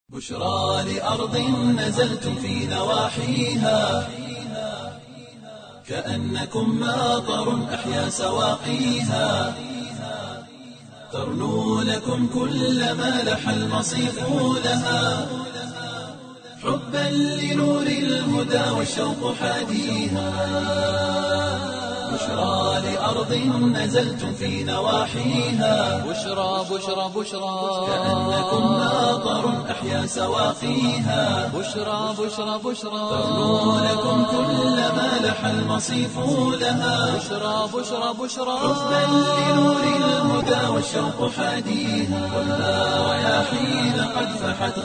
بشرى لأرض نزلتم في نواحيها كأنكم ماطر أحيا سواقيها ترنو لكم كل ما لح المصيف لها حبا لنور الهدى والشوق حاديها بشرى لأرض نزلتم في نواحيها بشرى بشرى بشرى كأنكم ماطر أحيا سواقيها بشرى بشرى بشرى ترنو لكم كل ما لح المصيف لها بشرى بشرى بشرى حبا لنور الهدى والشوق حاديها والها رياحين قد فحت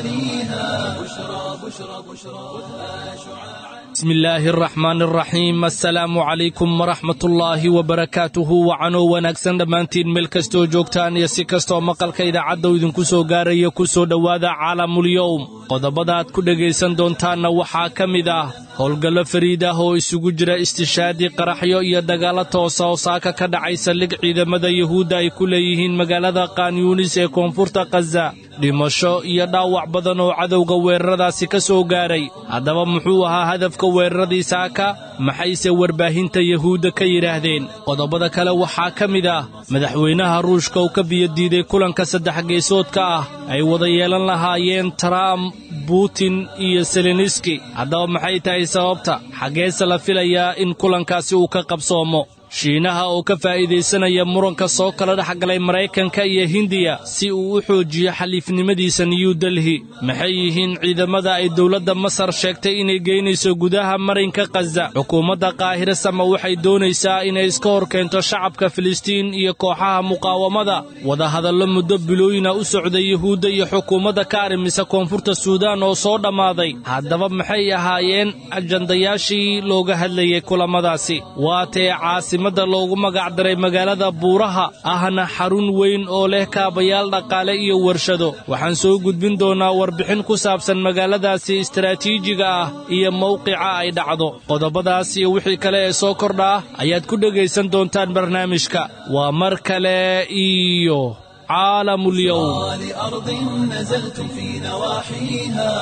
غوانيها بشرى بشرى بشرى خذها شعاعا bismi illaahi araxmaan araxiim assalaamu calaykum waraxmatullaahi wabarakaatuhu wacanoo wanaagsan dhammaantiin meel kastoo joogtaan iyo si kastoo maqalka idaacadda idinku soo gaaraya ku soo dhowaada caalamulyowm qodobada aad ku dhegaysan doontaanna waxaa ka mid ah howlgallo fariid ah oo isugu jira istishaadii qaraxyo iyo dagaallo toosa oo saaka ka dhacay saldhig ciidamada yuhuudda ay ku leeyihiin magaalada kaanyuunis ee koonfurta khaza dhimasho iyo dhaawac badan oo cadowga weeraradaasi ka soo gaaray haddaba muxuu ahaa hadafka weeraradii saaka maxayse warbaahinta yuhuudda ka yidhaahdeen qodobada kale waxaa ka mid ah madaxweynaha ruushka uu ka biyodiiday kulanka saddex geesoodka ah ay wada yeelan lahaayeen trump butin iyo seleniski haddaba maxay tahay sababta xaggeese la filayaa in kulankaasi uu ka qabsoomo shiinaha oo ka faa'iidaysanaya muranka soo kala dhex galay maraykanka iyo hindiya si uu u xoojiyo xaliifnimadiisa new delhi maxay yihiin ciidamada ay dowladda masar sheegtay inay geynayso gudaha marinka khaza xukuumadda qaahire sama waxay doonaysaa inay iska hor keento shacabka filistiin iyo kooxaha muqaawamada wadahadallo muddo bilooyina u socday yuhuudda iyo xukuumadda ka arrimisa koonfurta suudaan oo soo dhammaaday haddaba maxay ahaayeen ajandayaashii looga hadlayay kulamadaasi waatee caasi da loogu magacdaray magaalada buuraha ahna xarun weyn oo leh kaabayaal dhaqaale iyo warshado waxaan soo gudbin doonnaa warbixin ku saabsan magaaladaasi istaraatiijiga ah iyo mawqica ay dhacdo qodobadaas iyo wixii kale ee soo kordha ah ayaad ku dhegaysan doontaan barnaamijka waa mar kale iyo caalamulyowm لأرض نزلتم في نواحيها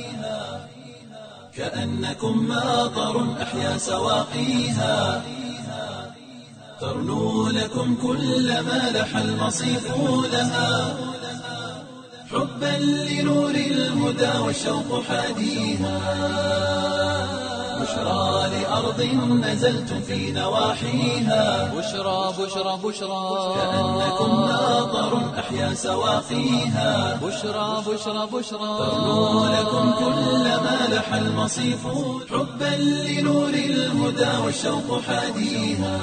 كأنكم ماطر أحيا سواقيها ترنو لكم كل ما لح المصيف لها حبا لنور الهدى والشوق حاديها بشرى لأرض نزلتم في نواحيها بشرى بشرى بشرى كأنكم ماطر أحيا سواقيها بشرى بشرى بشرى ترنو لكم كل ما لح المصيف حبا لنور الهدى والشوق حاديها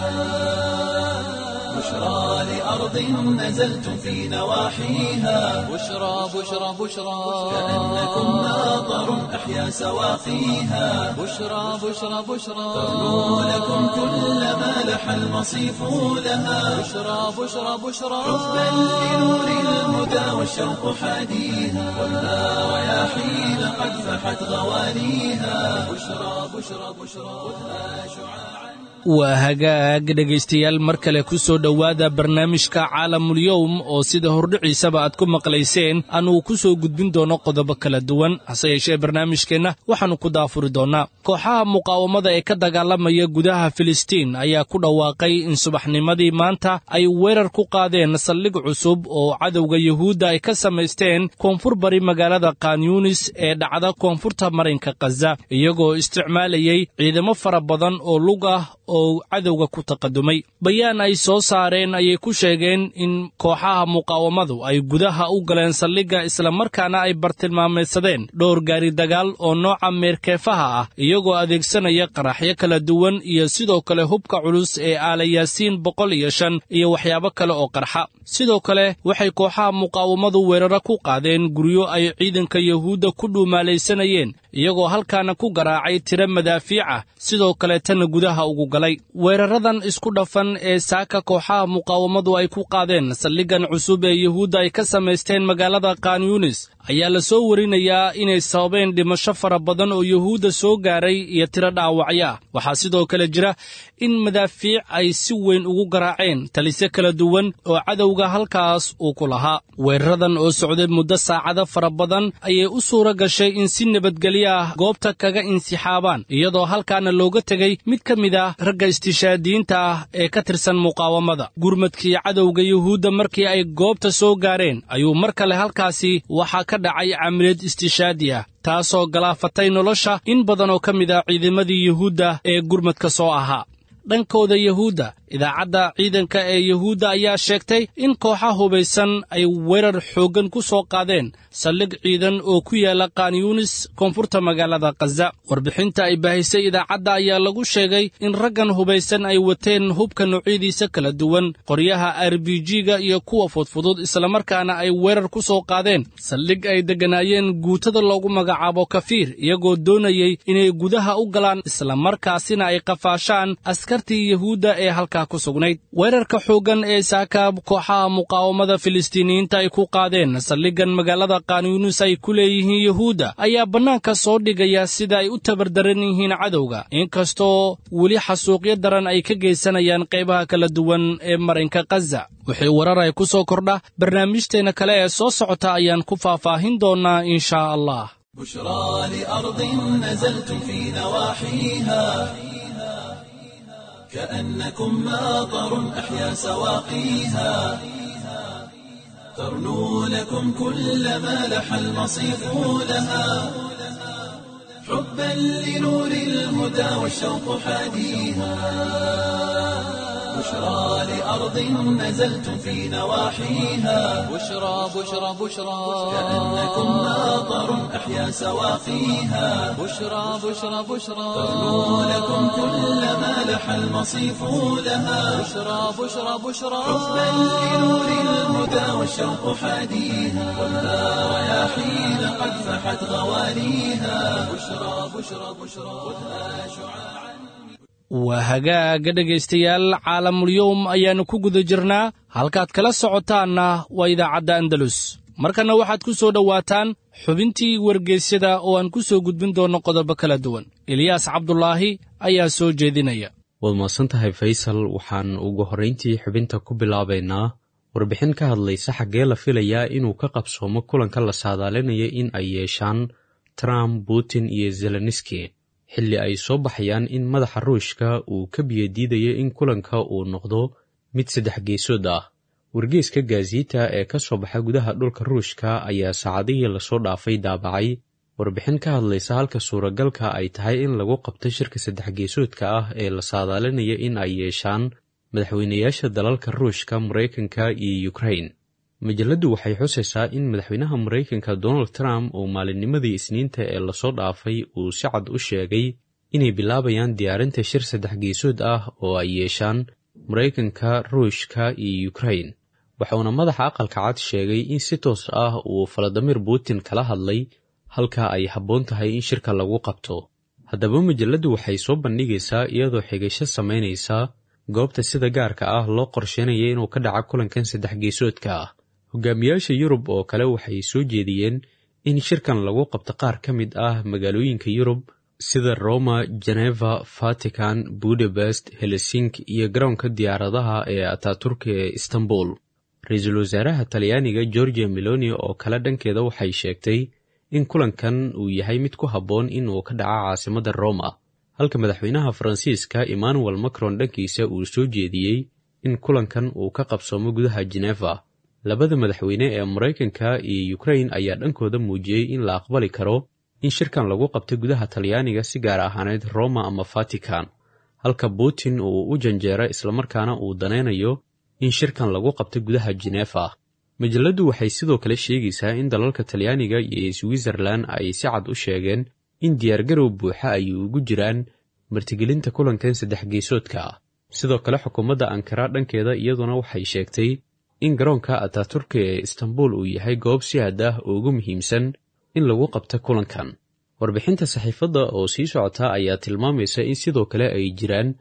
بشرى لأرض نزلتم في نواحيها بشرى بشرى بشرى كأنكم ماطر أحيا سواقيها بشرى بشرى بشرى ترنو لكم كل ما لح المصيف لها بشرى بشرى بشرى حبا لنور الهدى والشوق حاديها والها رياحين قد فحت غوانيها بشرى بشرى بشرى خذها شعاعا waa hagaag dhegaystayaal mar kale ku soo dhowaada barnaamijka caalamulyowm oo sida hordhiciisaba aad ku maqlayseen aanuu ku soo gudbin doono qodobo kala duwan hase yeeshee barnaamijkeenna waxaannu ku daafuri doonnaa kooxaha muqaawamada ee ka dagaalamaya gudaha filistiin ayaa ku dhawaaqay in subaxnimadii maanta ay weerar ku qaadeen saldhig cusub oo cadowga yuhuudda ay ka samaysteen koonfur bari magaalada kanyunis ee dhacda koonfurta marinka khaza iyagoo isticmaalayay ciidamo fara badan oo lug ah oo cadowga ku taqadumay bayaan ay soo saareen ayay ku sheegeen in kooxaha muqaawamadu ay gudaha u galeen saldhigga islamarkaana ay bartilmaameedsadeen dhowr gaari dagaal oo nooca meerkeefaha ah iyagoo adeegsanaya qaraxyo kala duwan iyo sidoo kale hubka culus ee aalayaasiin boqol iyo shan iyo waxyaabo kale oo qarxa sidoo kale waxay kooxaha muqaawamadu weeraro ku qaadeen guryo ay ciidanka yuhuudda ku dhuumaalaysanayeen iyagoo halkaana ku garaacay tiro madaafiic ah sidoo kale tanna gudaha ugu galay weeraradan isku dhafan ee saaka kooxaha muqaawamadu ay ku qaadeen saldhiggan cusub ee yuhuudda ay ka samaysteen magaalada kanyunis ayaa la soo warinayaa inay sababeen dhimasho fara badan oo yuhuudda soo gaaray iyo tiro dhaawacyo ah waxaa sidoo kale jira in madaafiic ay si weyn ugu garaaceen talisyo kala duwan oo cadowga halkaas uu ku lahaa weeraradan oo socday muddo saacado fara badan ayay u suura gashay in si nabadgelyo ah goobta kaga insixaabaan iyadoo halkaana looga tegey mid ka mid ah ragga istishaadiyiinta ah ee ka tirsan muqaawamada gurmadkii cadowga yuhuudda markii ay goobta soo gaareen ayuu mar kale halkaasi waxaa ka dhacay camiliyad istishaadi ah taasoo galaafatay nolosha in badan oo ka mid ah ciidamadii yuhuudda ee gurmadka soo ahaa dhankooda yuhuudda idaacadda ciidanka ee yuhuudda ayaa sheegtay in kooxa hubaysan ay weerar xooggan ku soo qaadeen saldhig ciidan oo ku yaala kanyunis koonfurta magaalada khaza warbixinta ay baahisay idaacadda ayaa lagu sheegay in raggan hubaysan ay wateen hubka noocyadiisa kala duwan qoryaha r b g-ga iyo kuwa fudfudud islamarkaana ay weerar ku soo qaadeen saldhig ay degganaayeen guutada loogu magacaabo kafiir iyagoo doonayey inay gudaha u galaan islamarkaasina ay qafaashaan askartii yuhuudda ee halkaa ku sugnayd weerarka xooggan ee saaka kooxaha muqaawamada filistiiniyiinta ay ku qaadeen saldhiggan magaalada kanyunis ay ku leeyihiin yuhuudda ayaa bannaanka soo dhigaya sida ay u tabardaran yihiin cadowga inkastoo weli xasuuqyo daran ay ka geysanayaan qaybaha kala duwan ee marinka khaza wixii warar ay ku soo kordha barnaamijteenna kale ee soo socota ayaan ku faahfaahin doonnaa inshaa allah بشرى لأرض نزلتم في نواحيها كأنكم ماطر أحيا سواقيها ترنو لكم كل ما لح المصيف لها حبا لنور الهدى والشوق حاديها بشرى لأرض نزلتم في نواحيها بشرى بشرى بشرى كأنكم ماطر أحيا سواقيها بشرى بشرى بشرى ترنو لكم كل ما لح المصيف لها بشرى بشرى بشرى حبا لنور الهدى والشوق حاديها والنار رياحين قد فحت غوانيها بشرى بشرى بشرى خذها شعاعا waa hagaaga dhegaystayaal caalamulyowm ayaannu ku guda jirnaa halkaad kala socotaanna waa idaacadda andalus markanna waxaad ku soo dhowaataan xubintii wargeysyada oo aan ku soo gudbin doonno qodobo kala duwan eliyaas cabdulaahi ayaa soo jeedinaya waad mahadsan tahay faysal waxaan ugu horrayntii xubinta ku bilaabaynaa warbixin ka hadlaysa xaggee la filayaa inuu ka qabsoomo kulanka la saadaalinaya in ay yeeshaan trump putin iyo zeleniski xilli ay soo baxayaan in madaxa ruushka uu ka biyadiidayo in kulanka uu noqdo mid saddex geesood ah wargeeska gaasiita ee ka soo baxa gudaha dhulka ruushka ayaa saacadihii lasoo dhaafay daabacay warbixin ka hadlaysa halka suuragalka ay tahay in lagu qabto shirka saddex geesoodka ah ee la saadaalinaya in ay yeeshaan madaxweynayaasha dalalka ruushka maraykanka iyo ukrain majalladdu waxay xusaysaa in madaxweynaha maraykanka donald trump uu maalinnimadii isniinta ee lasoo dhaafay uu si cad u sheegay inay bilaabayaan diyaarinta shir saddex geesood ah oo ay yeeshaan maraykanka ruushka iyo ukrain waxauna madaxa aqalka cad sheegay in si toos ah uu valadimir putin kala hadlay halka ay habboon tahay in shirka lagu qabto haddaba majalladdu waxay soo bandhigaysaa iyadoo xigasho samaynaysa goobta sida gaarka ah loo qorsheynaya inuu ka dhaca kulankan saddex geesoodka ah hogaamiyaasha yurub oo kale waxay soo jeediyeen in shirkan lagu qabto qaar ka mid ah magaalooyinka yurub sida roma geneva vatican budapest helsink iyo garoonka diyaaradaha ee ataturka ee istanbul ra-iisul wasaaraha talyaaniga georgia meloni oo kale dhankeeda waxay sheegtay in kulankan uu yahay mid ku habboon in uu ka dhaca caasimadda roma halka madaxweynaha faransiiska emmanuel macron dhankiisa uu soo jeediyey in kulankan uu ka qabsoomo gudaha geneva labada madaxweyne ee maraykanka iyo ukrain ayaa dhankooda muujiyey in la aqbali karo in shirkan lagu qabto gudaha talyaaniga si gaar ahaaneed roma ama vatican halka putin uu u janjeero islamarkaana uu danaynayo in shirkan lagu qabto gudaha genefa majalladdu waxay sidoo kale sheegaysaa in dalalka talyaaniga iyo switzerlan ay si cad u sheegeen in diyaargarow buuxa ay ugu jiraan martigelinta kulankan saddex geesoodka ah sidoo kale xukuumadda ankara dhankeeda iyaduna waxay sheegtay in garoonka ataturka ee istanbul uu yahay goob si had ah ugu muhiimsan in lagu qabto kulankan warbixinta saxiifadda oo sii socota ayaa tilmaamaysa in sidoo kale ay jiraan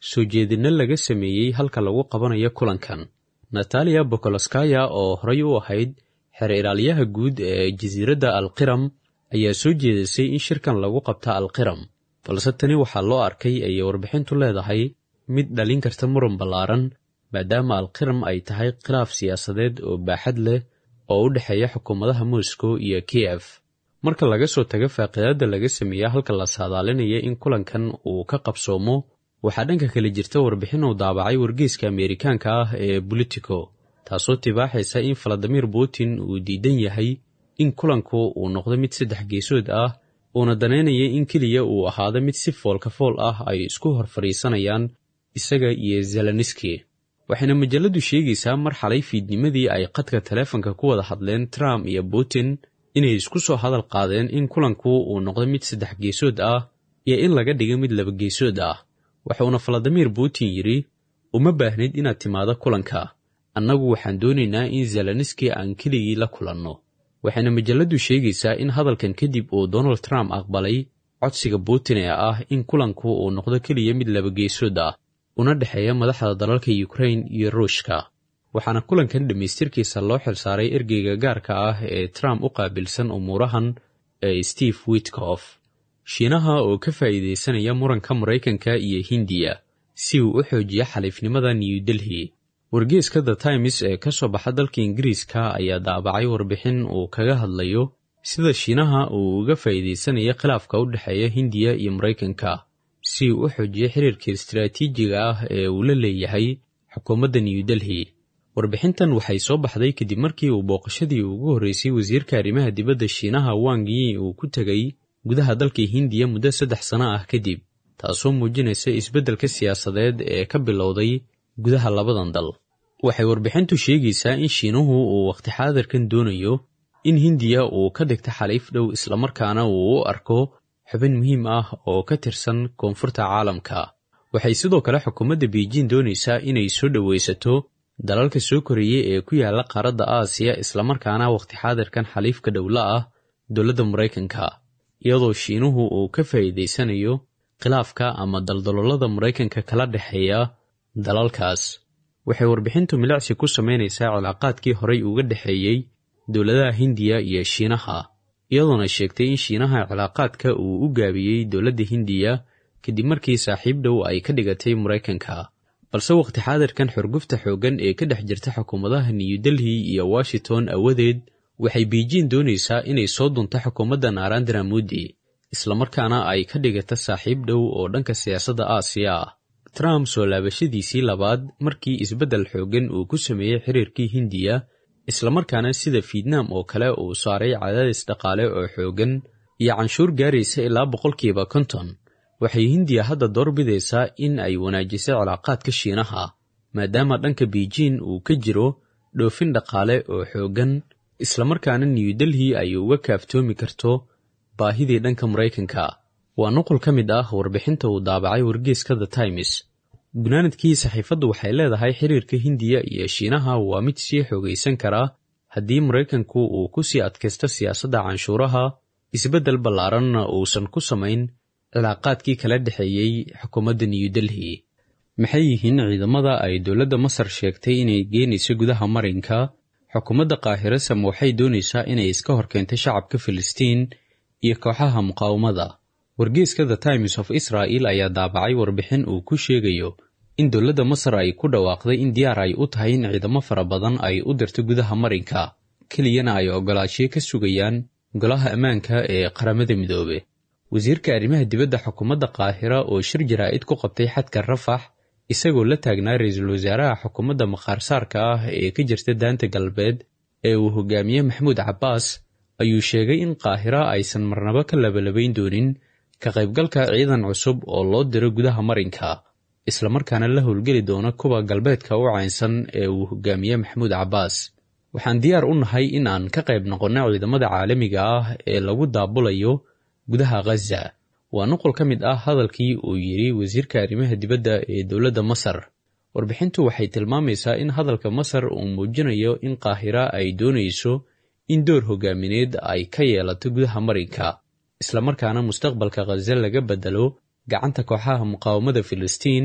soo jeedinno laga sameeyey halka lagu qabanayo kulankan nataliya bokoloskaya oo horay u ahayd xeer ilaaliyaha guud ee jasiiradda alqiram ayaa soo jeedisay in shirkan lagu qabta alqiram balse tani waxaa loo arkay ayay warbixintu leedahay mid dhalin karta muran ballaaran maadaama alqiram ay tahay khilaaf siyaasadeed oo baaxad leh oo u dhexeeya xukuumadaha moscow iyo kiyef marka laga soo tago faaqidaadda laga sameeya halka la saadaalinaya in kulankan uu ka qabsoomo waxaa dhanka kale jirta warbixin uu daabacay wargeyska ameerikaanka ah ee bolitico taasoo tibaaxaysa in valadimir putin uu diidan yahay in kulanku uu noqdo mid saddex geesood ah uuna danaynaya in keliya uu ahaado mid si foolka fool ah ay isku hor fadhiisanayaan isaga iyo zeleniski waxayna majaladu sheegaysaa mar xalay fiidnimadii ay qadka taleefanka ku wada hadleen trump iyo putin inay isku soo hadal qaadeen in kulanku uu noqdo mid saddex geesood ah iyo in laga dhigo mid laba geesood ah waxuuna valadimir putin yidhi uma baahnid inaad timaado kulanka annagu waxaan doonaynaa in zeleniski aan keligii la kulanno waxayna majaladu sheegaysaa in hadalkan kadib uu donald trump aqbalay codsiga putin ee ah in kulanku uu noqdo keliya mid laba geesood ah una dhexeeya madaxda dalalka ukrain iyo ruushka waxaana kulankan dhammaystirkiisa loo xilsaaray ergeyga gaarka ah ee trump u qaabilsan umuurahan ee steve witkof shiinaha oo ka faa'iidaysanaya muranka maraykanka iyo hindiya si uu u xoojiyo xaliifnimada new delhi wargeeska the times ee ka soo baxa dalka ingiriiska ayaa daabacay warbixin uu kaga hadlayo sida shiinaha uu uga faa'iidaysanaya khilaafka u dhexeeya hindiya iyo maraykanka si uu u xoojiyo xiriirka istaraatiijiga ah ee uu la leeyahay xukuumadda new delhi warbixintan waxay soo baxday kadib markii uu booqashadii ugu horreysay wasiirka arrimaha dibadda shiinaha wang yi uu ku tegay gudaha dalka hindiya muddo saddex sano ah kadib taasoo muujinaysa isbeddelka siyaasadeed ee ka bilowday gudaha labadan dal waxay warbixintu sheegaysaa in shiinuhu uu wakhti xaadirkan doonayo in hindiya uu ka dhigto xaliif dhow islamarkaana uu u arko xubin muhiim ah oo ka tirsan koonfurta caalamka waxay sidoo kale xukuumadda beijing doonaysaa inay soo dhowaysato dalalka soo koreeyey ee ku yaalla qaaradda aasiya islamarkaana wakhti xaadirkan xaliifka dhowla ah dowladda maraykanka iyadoo shiinuhu uu ka faa'iidaysanayo khilaafka ama daldaloolada maraykanka kala dhexeeya dalalkaas waxay warbixintu milicsi ku samaynaysaa cilaaqaadkii horay uga dhexeeyey dowladaha hindiya iyo shiinaha iyadoona sheegtay in shiinaha cilaaqaadka uu u gaabiyey dowladda hindiya kadib markii saaxiib dhow ay ka dhigatay maraykanka balse wakhti xaadirkan xorgufta xooggan ee ka dhex jirta xukuumadaha new delhi iyo washington awadeed waxay beijing doonaysaa inay soo dunto xukuumadda narandra modi islamarkaana ay ka dhigata saaxiib dhow oo dhanka siyaasadda aasiya ah trump soo laabashadiisii labaad markii isbeddel xooggan uu ku sameeyey xiriirkii hindiya islamarkaana sida fietnam oo kale uu saaray cadaadis dhaqaale oo xooggan iyo canshuur gaaraysa ilaa boqolkiiba konton waxay hindiya hadda doorbidaysaa in ay wanaajiso cilaaqaadka shiinaha maadaama dhanka beijing uu ka jiro dhoofin dhaqaale oo xooggan islamarkaana new delhi ay uga kaaftoomi karto baahidii dhanka maraykanka waa nuqul ka mid ah warbixinta uu daabacay wargeeska the times gunaanadkii saxiifaddu waxay leedahay xiriirka hindiya iyo shiinaha waa mid sii xoogaysan karaa haddii maraykanku uu ku sii adkaysto siyaasadda canshuuraha isbeddel ballaaranna uusan ku samayn cilaaqaadkii kala dhexeeyey xukuumadda new delhi maxay yihiin ciidamada ay dowladda masar sheegtay inay geenayso gudaha marinka xukuumadda qaahirasam waxay doonaysaa inay iska horkeento shacabka filistiin iyo kooxaha muqaawamada wargeeska the times of israel ayaa daabacay warbixin uu ku sheegayo in dowladda masar ay ku dhawaaqday in diyaar ay u tahay in ciidamo fara badan ay u dirto gudaha marinka keliyana ay ogolaanshiyo ka sugayaan golaha ammaanka ee qaramada midoobe wasiirka arrimaha dibadda xukuumadda qaahira oo shir jaraa'id ku qabtay xadka rafax isagoo la taagnaa ra-iisul wasaaraha xukuumadda maqaarsaarka ah ee ka jirta daanta galbeed ee uu hogaamiye maxamuud cabbaas ayuu sheegay in qaahira aysan marnabo ka labalabayn doonin ka qaybgalka ciidan cusub oo loo diro gudaha marinka islamarkaana la howlgeli doona kuwa galbeedka u caynsan ee uu hogaamiye maxamuud cabbaas waxaan diyaar u nahay in aan ka qayb noqonno ciidamada caalamiga ah ee lagu daabulayo gudaha khaza waa nuqul ka mid ah hadalkii uu yidhi wasiirka arrimaha dibadda ee dowladda masar warbixintu waxay tilmaamaysaa in hadalka masar uu muujinayo in qaahira ay doonayso in door hogaamineed ay ka yeelato gudaha marinka islamarkaana mustaqbalka khaza laga bedelo gacanta kooxaha muqaawamada filistiin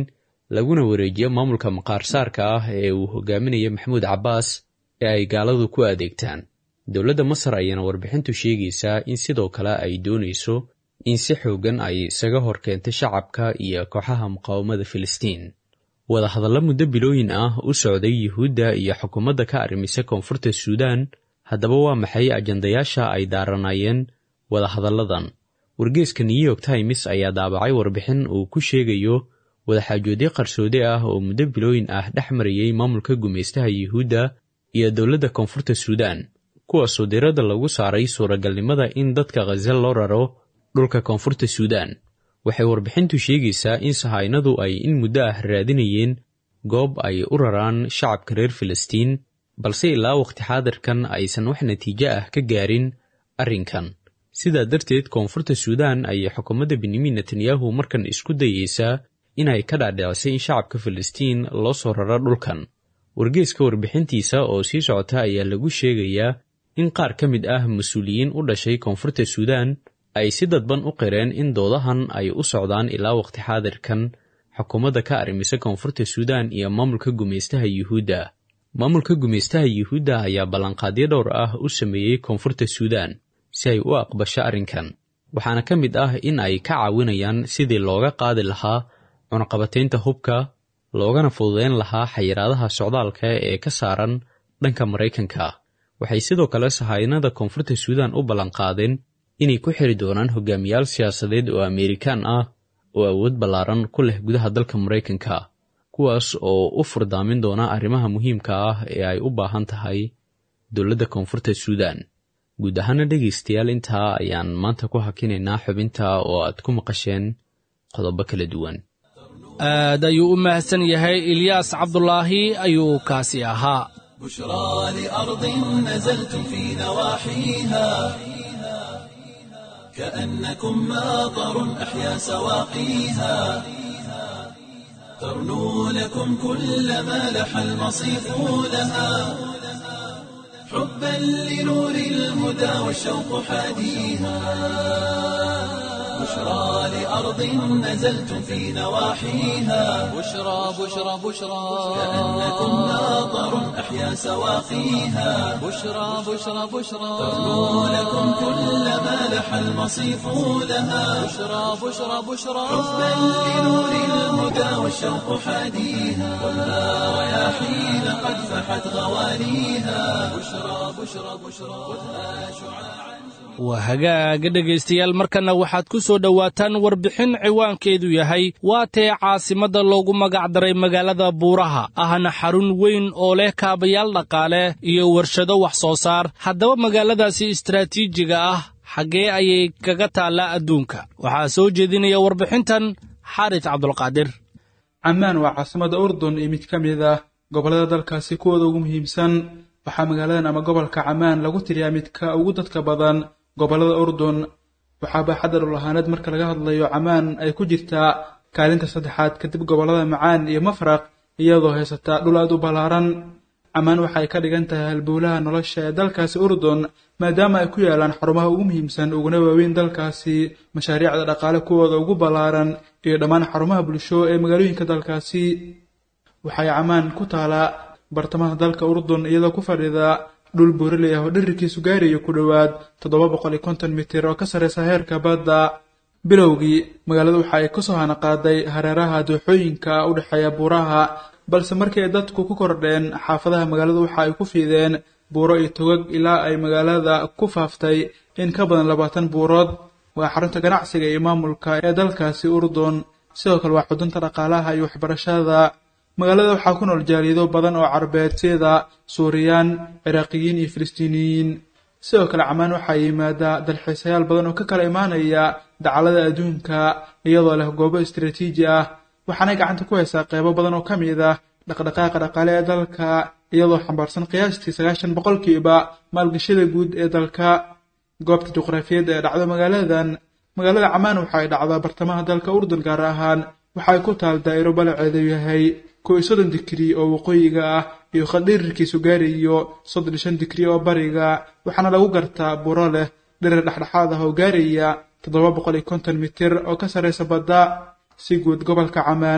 laguna wareejiyo maamulka maqaarsaarka ah ee uu hogaaminayo maxamuud cabbaas ee ay gaaladu ku adeegtaan dowladda masar ayaana warbixintu sheegaysaa in sidoo kale ay doonayso in si xooggan ay isaga hor keentay shacabka iyo kooxaha muqaawamada filistiin wadahadallo muddo bilooyin ah u socday yuhuudda iyo xukuumadda ka arrimisa koonfurta suudaan haddaba waa maxay ajandayaasha ay daaranaayeen wadahadalladan wargeeska new york times ayaa daabacay warbixin uu ku sheegayo wadaxaajoodyo qarsoode ah oo muddo bilooyin ah dhex marayay maamulka gumaystaha yuhuudda iyo dowladda koonfurta suudaan kuwaasoo diradda lagu saaray suuragalnimada in dadka khaza loo raro dhulka koonfurta suudaan waxay warbixintu sheegaysaa in sahaynadu ay in muddo ah raadinayeen goob ay u raraan shacabka reer filistiin balse ilaa waqti xaadirkan aysan wax natiijo ah ka gaarin arrinkan sidaa darteed koonfurta suudaan ayay xukuumadda benyamin netanyahu markan isku dayeysaa inay ka dhaadhicisay in shacabka filistiin loo soo raro dhulkan wargeeska warbixintiisa oo sii socota ayaa lagu sheegayaa in qaar ka mid ah mas-uuliyiin u dhashay koonfurta suudaan ay si dadban u qireen in doodahan ay u socdaan ilaa waqti xaadirkan xukuumadda ka arrimisa koonfurta suudaan iyo maamulka gumaystaha yuhuudda maamulka gumaystaha yuhuudda ayaa ballanqaadyo dhowr ah u sameeyey koonfurta suudaan si ay u aqbasho arrinkan waxaana ka mid ah in ay ka caawinayaan sidii looga qaadi lahaa cunaqabataynta hubka loogana fududeyn lahaa xayiraadaha socdaalka ee ka saaran dhanka maraykanka waxay sidoo kale sahaynada koonfurta suudaan u ballanqaadeen inay ku xiri doonaan hogaamiyaal siyaasadeed oo ameerikaan ah oo awood ballaaran ku leh gudaha dalka maraykanka kuwaas oo u furdaamin doona arrimaha muhiimka ah ee ay u baahan tahay dowladda koonfurta suudaan guud ahaana dhegaystayaal intaa ayaan maanta ku hakinaynaa xubinta oo aad ku maqasheen qodobo kala duwan aad ayuu u mahadsan yahay ilyaas cabdulaahi ayuu kaasi ahaa بشرى لأرض نزلتم في نواحيها كأنكم ماطر أحيا سواقيها ترنو لكم كل ما لح المصيف لها حبا لنور الهدى والشوق حاديها بشرى لأرض نزلتم في نواحيها بشرى بشرى بشرى كأنكم ماطر أحيا سواقيها بشرى بشرى بشرى ترنو لكم كل ما لح المصيف لها بشرى بشرى بشرى حبا لنور الهدى والشوق حاديها والنار رياحين قد فحت غوانيها بشرى بشرى بشرى خذها شعاعا waa hagaaga dhegaystayaal markanna waxaad ku soo dhowaataan warbixin ciwaankeedu yahay waa tee caasimadda loogu magacdaray magaalada buuraha ahna xarun weyn oo leh kaabayaal dhaqaale iyo warshado wax soo saar haddaba magaaladaasi istaraatiijiga ah xaggee ayay kaga taallaa adduunka waxaa soo jeedinaya warbixintan xaaris cabdulqaadir camaan waa caasimada urdun iyo mid ka mid ah gobollada dalkaasi kuwooda ugu muhiimsan waxaa magaaladan ama gobolka camaan lagu tiriyaa midka ugu dadka badan gobollada urdun waxaa baaxadda dhul-ahaaneed marka laga hadlayo camaan ay ku jirtaa kaalinta saddexaad kadib gobollada macaan iyo mafraq iyadoo haysata dhul aad u ballaaran camaan waxa ay ka dhigan tahay halbowlaha nolosha ee dalkaasi urdun maadaama ay ku yaalaan xarumaha ugu muhiimsan uguna waaweyn dalkaasi mashaariicda dhaqaale kuwooda ugu ballaaran iyo dhammaan xarumaha bulsho ee magaalooyinka dalkaasi waxay camaan ku taalaa bartamaha dalka urdun iyadoo ku fadhida dhul buuraley ah oo dhirirkiisu gaarayo ku dhowaad toddoba boqol iyo konton mitir oo ka sarreysa heerka badda bilowgii magaalada waxa ay kasoo hanaqaaday hareeraha dooxooyinka u dhexeeya buuraha balse markii ay dadku ku kordheen xaafadaha magaalada waxa ay ku fiideen buuro iyo togag ilaa ay magaalada ku faaftay in ka badan labaatan buurood waa xarunta ganacsiga iyo maamulka ee dalkaasi urdun sidoo kale waa xudunta dhaqaalaha iyo waxbarashada magaalada waxaa ku nool jaaliyado badan oo carabeed sida suuriyaan ciraaqiyiin iyo filistiiniyiin sidoo kale camaan waxaa yimaadaa dalxiisayaal badan oo ka kala imaanaya dacalada adduunka iyadoo leh goobo istaraatiiji ah waxaanay gacanta ku haysaa qeybo badan oo ka mid ah dhaqdhaqaaqa dhaqaale ee dalka iyadoo xambaarsan qiyaastii sagaashan boqolkiiba maalgashada guud ee dalka goobta juqraafiyadda ee dhacdo magaaladan magaalada camaan waxa ay dhacdaa bartamaha dalka urdun gaar ahaan waxa ay ku taal daa'iro balaceedu yahay kow iyo soddon digri oo waqooyiga ah iyo khadhirirkiisu gaarayo soddon iyo shan digri oo bariga waxaana lagu gartaa buro leh dhirir dhexdhexaad ah oo gaaraya toddoba boqol iyo konton mitir oo ka sarreysa badda si guud gobolka camaan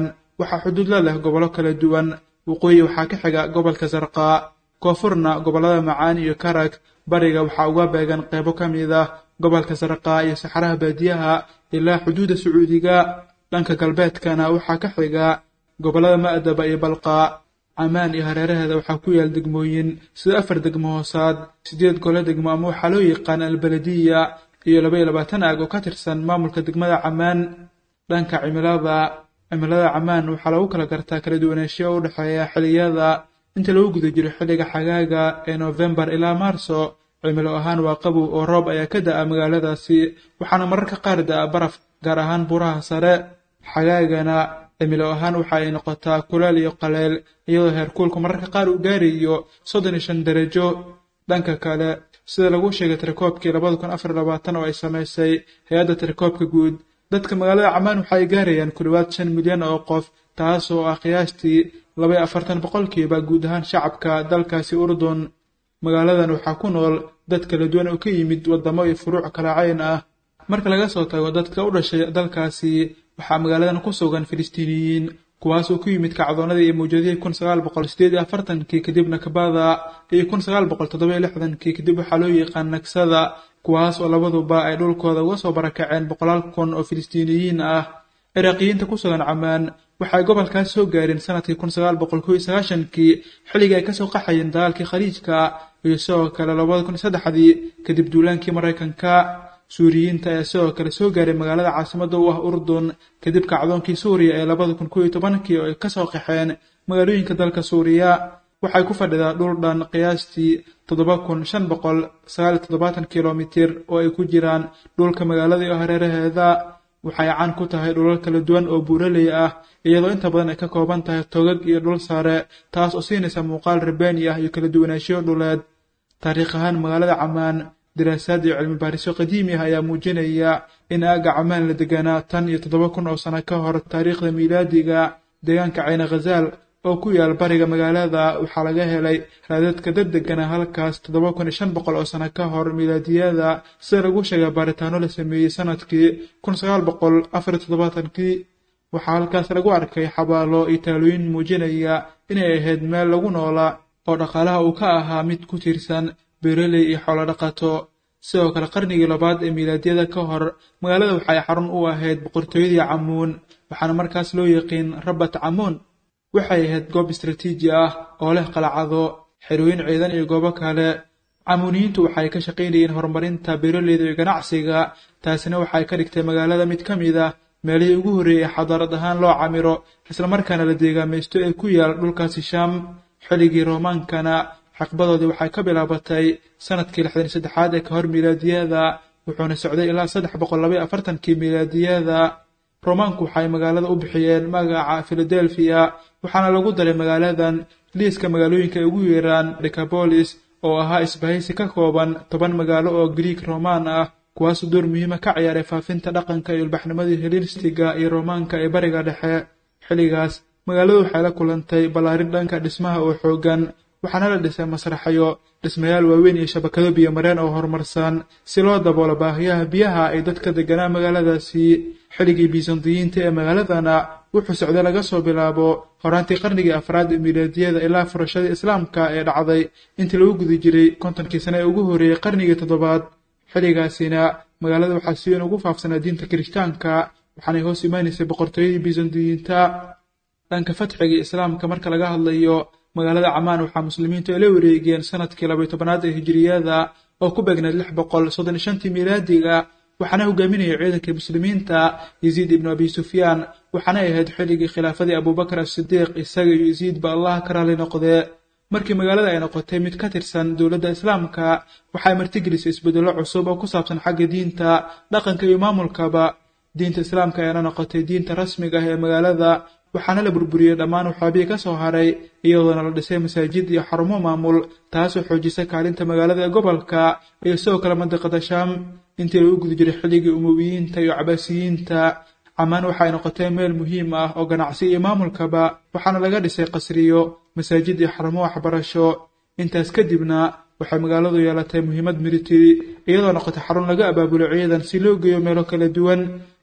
waxaa xuduud la leh gobollo kala duwan waqooyi waxaa ka xiga gobolka sarqaa koonfurna gobollada macaan iyo karag bariga waxaa uga beegan qeybo ka mid ah gobolka sarqaa iyo saxaraha baadiyaha ilaa xuduudda sacuudiga dhanka galbeedkana waxaa ka xiga gobollada ma'daba iyo balqaa camaan iyo hareeraheeda waxaa ku yaal degmooyin sida afar degmo hoosaad siddeed gole degmo ama waxaa loo yaqaan albaladiya iyo laba iyo labaatan aag oo ka tirsan maamulka degmada camaan dhanka cimilada cimilada camaan waxaa lagu kala gartaa kala duwanaanshiyo u dhexeeya xilliyada inta lagu guda jiro xilliga xagaaga ee noofembar ilaa maarso cimilo ahaan waa qabow oo roob ayaa ka da'a magaaladaasi waxaana mararka qaar da'a baraf gaar ahaan buuraha sare xagaagana cimilo ahaan waxa ay noqotaa kuleel iyo qaleel iyadoo heerkuulku mararka qaar uu gaarayo soddon iyo shan darajo dhanka kale sida lagu sheegay tirakoobkii labada kun afar labaatan oo ay samaysay hay-adda tirakoobka guud dadka magaalada camaan waxa ay gaarayaan ku dhowaad shan milyan oo qof taas oo ah qiyaastii laba iyo afartan boqolkiiba guud ahaan shacabka dalkaasi urdun magaaladan waxaa ku nool dad kala duwan oo ka yimid waddamo iyo furuuc kala cayn ah marka laga soo tago dadka u dhashay dalkaasi waxaa magaaladan ku sugan filistiiniyiin kuwaas oo ku yimid kacdoonadii iyo mawjadihii kun sagaal boqol sideed iyo afartankii kadib nakbada iyo kun sagaal boqol toddoba iyo lixdankii kadib waxaa loo yaqaan nagsada kuwaas oo labaduba ay dhulkooda uga soo barakaceen boqolaal kun oo filistiiniyiin ah ciraaqiyiinta ku sugan camaan waxay gobolkaas soo gaareen sanadkii kun sagaal boqol kow iyo sagaashankii xilligii ay kasoo qaxayeen dagaalkii khaliijka iyo sidoo kale labada kun iyo saddexdii kadib duulaankii maraykanka suuriyiinta ayaa sidoo kale soo gaaray magaalada caasimadda u ah urdun kadib kacdoonkii suuriya ee labada kun kow iyo tobankii oo ay kasoo qaxeen magaalooyinka dalka suuriya waxay ku fadhidaa dhul dhan qiyaastii toddoba kun shan boqol sagaal iyo toddobaatan kilomitir oo ay ku jiraan dhulka magaalada iyo hareeraheeda waxay caan ku tahay dhulal kala duwan oo buuraley ah iyadoo inta badan ay ka kooban tahay togag iyo dhul sare taas oo siinaysa muuqaal rabaani ah iyo kala duwanaanshiyo dhuleed taariikh ahaan magaalada camaan daraasaad iyo cilmi baarisyo qadiimi ah ayaa muujinaya in aagga camaan la deganaa tan iyo toddoba kun oo sano ka hor taariikhda miilaadiga deegaanka cayna khazaal oo ku yaal bariga magaalada waxaa laga helay raadadka dad degana halkaas toddoba kun iyo shan boqol oo sano ka hor miilaadiyada sida lagu sheegay baaritaano la sameeyey sanadkii kun sagaal boqol afar iyo toddobaatankii waxaa halkaas lagu arkay xabaalo iyo taalooyin muujinaya inay ahayd meel lagu noolaa oo dhaqaalaha uu ka ahaa mid ku tiirsan beeraley iyo xoolo dhaqato sidoo kale qarnigii labaad ee miilaadyada ka hor magaalada waxay xarun u ahayd boqortooyadii camuun waxaana markaas loo yaqiin rabat camuun waxay ahayd goob istraatiiji ah oo leh qalacado xerooyin ciidan iyo goobo kale camuuniyiintu waxay ka shaqaynayeen horumarinta beeraleyda iyo ganacsiga taasina waxay ka dhigtay magaalada mid ka mid ah meelihii ugu horreeyey xadaarad ahaan loo camiro islamarkaana la deegaamaysto ee ku yaal dhulkaasi shaam xilligii roomaankana xaqbadoodii waxay ka bilaabatay sanadkii lixdan iyo saddexaad ee ka hor miilaadiyada wuxuuna socday ilaa saddex boqol laba iyo afartankii miilaadiyada romaanku waxay magaalada u bixiyeen magaca philadelphia waxaana lagu daray magaaladan liiska magaalooyinka ay ugu yeeraan decabolis oo ahaa isbahaysi ka kooban toban magaalo oo grieg romaan ah kuwaasoo door muhiima ka ciyaaray faafinta dhaqanka iyo ilbaxnimadii helistiga iyo romaanka ee bariga dhexe xilligaas magaaladu waxay la kulantay ballaarin dhanka dhismaha oo xoogan waxaana la dhisay masraxyo dhismayaal waaweyn iyo shabakado biyomareen oo horumarsan si loo daboolo baahiyaha biyaha ay dadka deganaa magaaladaasi xilligii bisandiyiinta ee magaaladana wuxuu socday laga soo bilaabo horaantii qarnigii afraad ee miilaadiyada ilaa furashadii islaamka ee dhacday intii lagu guda jiray kontonkii sane ee ugu horreeyey qarnigii toddobaad xilligaasina magaalada waxaa si weyn ugu faafsanaa diinta kirishtaanka waxaanay hoos imaanaysay boqortooyadii bisandiyiinta dhanka fatxigii islaamka marka laga hadlayo magaalada camaan waxaa muslimiintu ay la wareegeen sanadkii labaiy tobanaad ee hijiriyada oo ku beegneed lix boqol soddon iyo shantii miilaadiga waxaana hogaaminayay ciidankii muslimiinta yaziid ibnu abi sufyaan waxaanay ahayd xilligii khilaafadii abubakar asidiiq isaga iyo yaziidba allah ka raali noqdee markii magaalada ay noqotay mid ka tirsan dowladda islaamka waxay martigelisay isbedello cusub oo ku saabsan xagga diinta dhaqanka iyo maamulkaba diinta islaamka ayaana noqotay diinta rasmiga ah ee magaalada waxaana la burburiyey dhammaan waxaabihii ka soo haray iyadoona la dhisay masaajid iyo xarumo maamul taasoo xoojisay kaalinta magaalada ee gobolka iyo sidoo kale mandiqada shaam intii lagu guda jiray xilligii umowiyiinta iyo cabaasiyiinta camaan waxay noqotay meel muhiim ah oo ganacsi iyo maamulkaba waxaana laga dhisay qasriyo masaajid iyo xarumo waxbarasho intaas kadibna waxay magaaladu yeelatay muhiimad military iyadoo noqotay xarun laga abaabulo ciidan si loo geeyo meelo kala duwan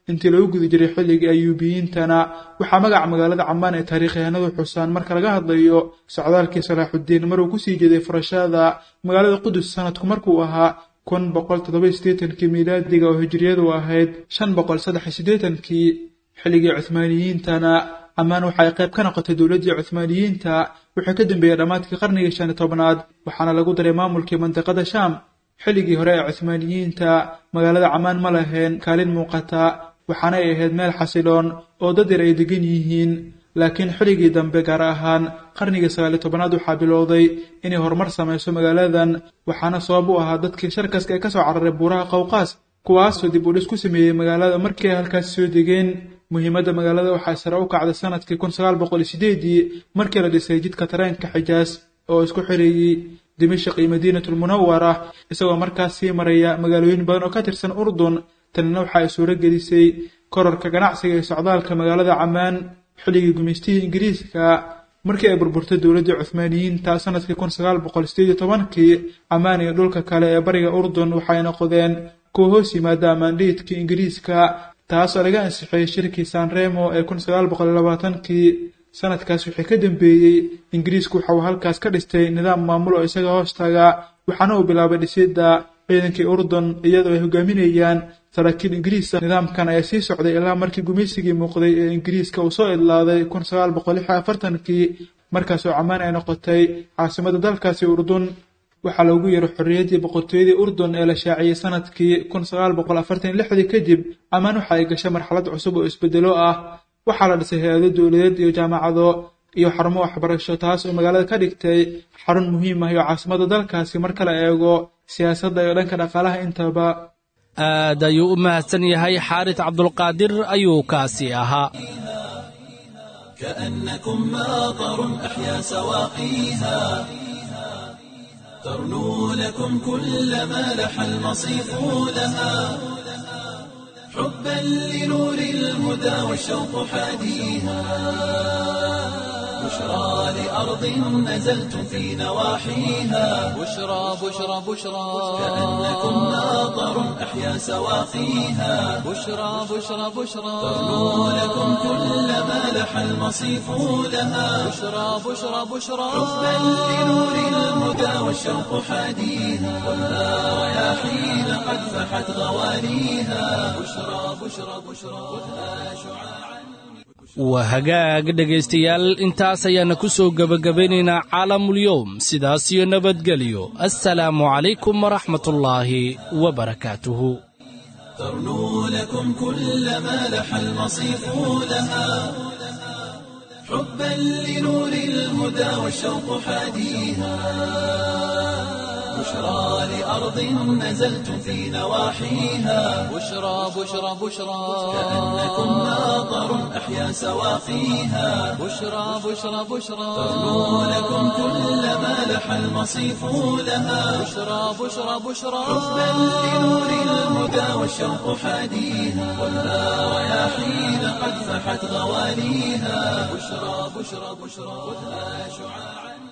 intii lagu guda jiray xilligii ayuubiyiintana waxaa magaca magaalada camaan ee taariikyahanadu xusaan marka laga hadlayo socdaalkii salaaxuddiin maruu kusii jeeday furashada magaalada qudus sanadku markuu ahaa kun boqol toddoba sideetankii miilaadiga oo hijriyadu ahayd shan boqol saddex sideetankii xilligii cuhmaaniyiintana camaan waxa ay qayb ka noqotay dowladdii cuhmaaniyiinta wuxuu ka dambeeyey dhammaadkii qarnigii shan iyo tobnaad waxaana lagu daray maamulkii mandiqada shaam xilligii hore ee cuhmaaniyiinta magaalada camaan ma lahayn kaalin muuqata waxaana ay ahayd meel xasiloon oo dad yar ay degan yihiin laakiin xilligii dambe gaar ahaan qarnigii sagaaliyo tobanaad waxaa bilowday inay horumar samayso magaaladan waxaana sabab u ahaa dadkii sharkaska ee kasoo cararay buuraha qowqaas kuwaasoo dib u dhis ku sameeyey magaalada markii ay halkaasi soo degeen muhiimadda magaalada waxaa sare u kacday sanadkii kun sagaal boqol iyo sideedii markii la dhisay jidka tareenka xijaas oo isku xireeyey dimashaq iyo madiinatulmunawara isagoo markaas sii maraya magaalooyin badan oo ka tirsan urdun tanina waxa ay suuro gelisay kororka ganacsiga iyo socdaalka magaalada camaan xilligii gumaystihii ingiriiska markii ay burburtay dowladdii cuhmaaniyiinta sanadkii kun sagaal boqol sideed iyo tobankii camaan iyo dhulka kale ee bariga urdun waxay noqdeen kuwa hoos yimaada ammaandhiidkii ingiriiska taasoo laga ansixiyey shirkii sanremo ee kun sagaal boqol iyo labaatankii sanadkaas wixii ka dambeeyey ingiriisku waxa uu halkaas ka dhistay nidaam maamul oo isaga hoostaga waxaana uu bilaabay dhisidda ciidankii urdun iyadoo ay hogaaminayaan saraakiil ingiriisa nidaamkan ayaa sii socday ilaa markii gumaysigii muuqday ee ingiriiska uu soo idlaaday kun sagaal boqol lix iyo afartankii markaasoo camaan ay noqotay caasimadda dalkaasi urdun waxaa loogu yeeray xorriyaddii boqortooyadii urdun ee la shaaciyey sanadkii kun sagaal boqol afartan iyo lixdii kadib camaan waxa ay gashay marxalad cusub oo isbedelo ah waxaa la dhisay hay-ado dowladeed iyo jaamacado iyo xarumo waxbarasho taas oo magaalada ka dhigtay xarun muhiim ah iyo caasimadda dalkaasi marka la eego siyaasadda iyo dhanka dhaqaalaha intaba aad ayuu u mahadsan yahay xaaris cabdulqaadir ayuu kaasi ahaa كأنكم ماطر أحيا سواقيها ترنو لكم كل ما لح المصيف لها حبا لنور الهدى والشوق حاديها بشرى لأرض نزلتم في نواحيها بشرى بشرى بشرى كأنكم ماطر أحيا سواقيها بشرى بشرى بشرى ترنو لكم كل ما لح المصيف لها بشرى بشرى بشرى حبا لنور الهدى والشوق حاديها والها رياحين قد فحت غوانيها بشرى بشرى بشرى خذها شعاعا waa hagaag dhegaystayaal intaas ayaana ku soo gebagabaynaynaa caalamulyoom sidaas iyo nabadgelyo assalaamu calaykum waraxmatullaahi wabarakaatuhu ترنو لكم كل ما لح المصيف لها حبا لنور الهدى والشوق حاديها بشرى لأرض نزلتم في نواحيها بشرى بشرى بشرى كأنكم ماطر أحيا سواقيها بشرى بشرى بشرى ترنو لكم كل ما لح المصيف لها بشرى بشرى بشرى حبا لنور الهدى والشوق حاديها والها رياحين قد فحت غوانيها بشرى بشرى بشرى خذها شعاعا